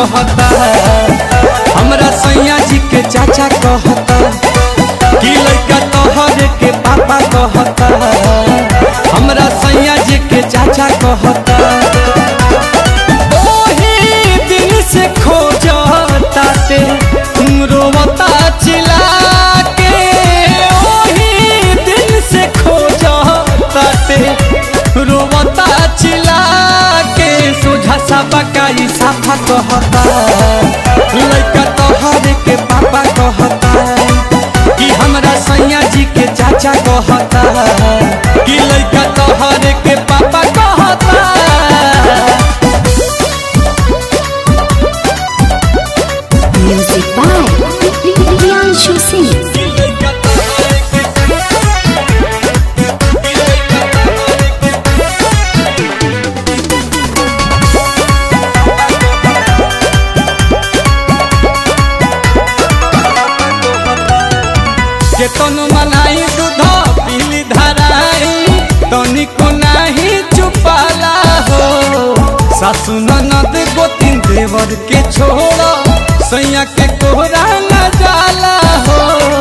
कहता हमरा सैया जी के चाचा कहता कि लड़का तोहरे के पापा कहता हमरा सैया जी के चाचा कहता ओही दिन से खोजता ते रोवता चिल्ला के ओही दिन से खोजता ते रोवता चिल्ला के सोझा सा बकाई साफा कहता लड़का तोहरे के पापा कहता कि हमरा सैया जी के चाचा कहता कि लड़का तोहरे के पापा कहता Music by Priyanshu Singh. केतन मनाई दूध पीली धराई तनिको नाही चुपाला हो सासु ननद गोतिन देवर के छोड़ सैया के कोहरा न जाला हो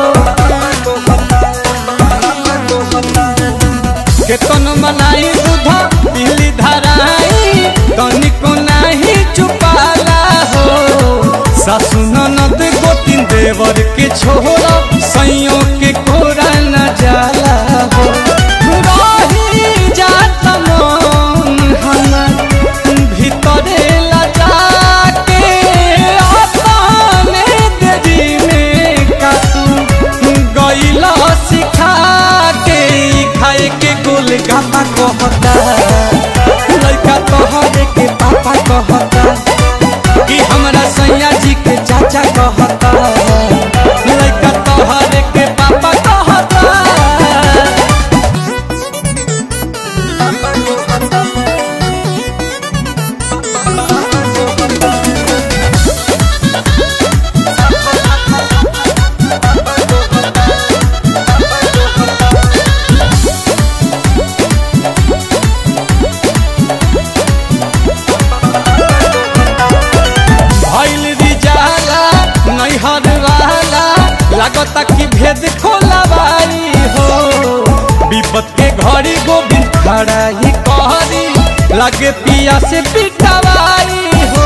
केतन मनाई दूध पीली धराई तनिको नाही चुपाला हो सासु ननद गोतिन देवर के छोड़ सैयों के कोरा न जाला हो रही जात मन हमर भीतरे लजा के अपने देरी में कातू गईला सिखा के ई खाए के गोल गापा कहता लड़का तोहरे के पापा कहता कि हमरा सैया जी के चाचा कहता लड़का तोहरे के पापा कहता भइल रिजाला नैहर वाला लागता कि भेद खोलाबाई हो विपत के घड़ी गोविंद खड़ा ही कहरी लगे पिया से पिटवाई हो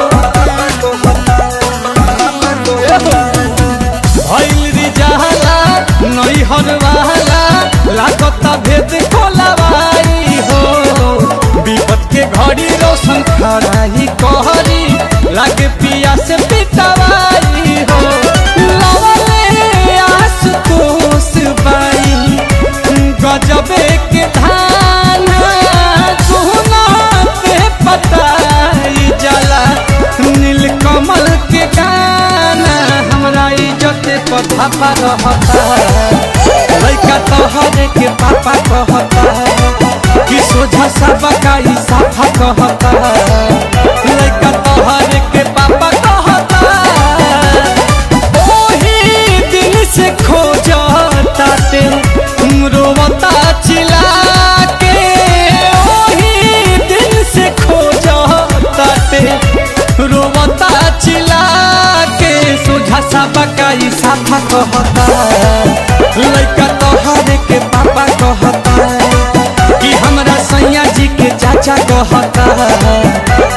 भइल रिजाला नैहर वाला लागता भेद खोलाबाई हो विपत के घड़ी रोशन खड़ा ही कहरी लागे पिया से पिटवाई हो लवले आस तोस बाई गजबे के धान सोना पे पताई जाला नील कमल के गाना हमरा इज्जत पर धापा रहता लड़का तोहरे के पापा कहता कि सोझा सा बकाई साफा कहता लड़का तोहरे के पापा कहता ओही दिन से खोजता ते रोवता चिल्ला के ओही दिन से खोजता ते रोवता चिल्ला के सोझा सा बकाई साफा कहता लड़का तोहरे के पापा कहता कि हमरा सैया जी के चाचा कहता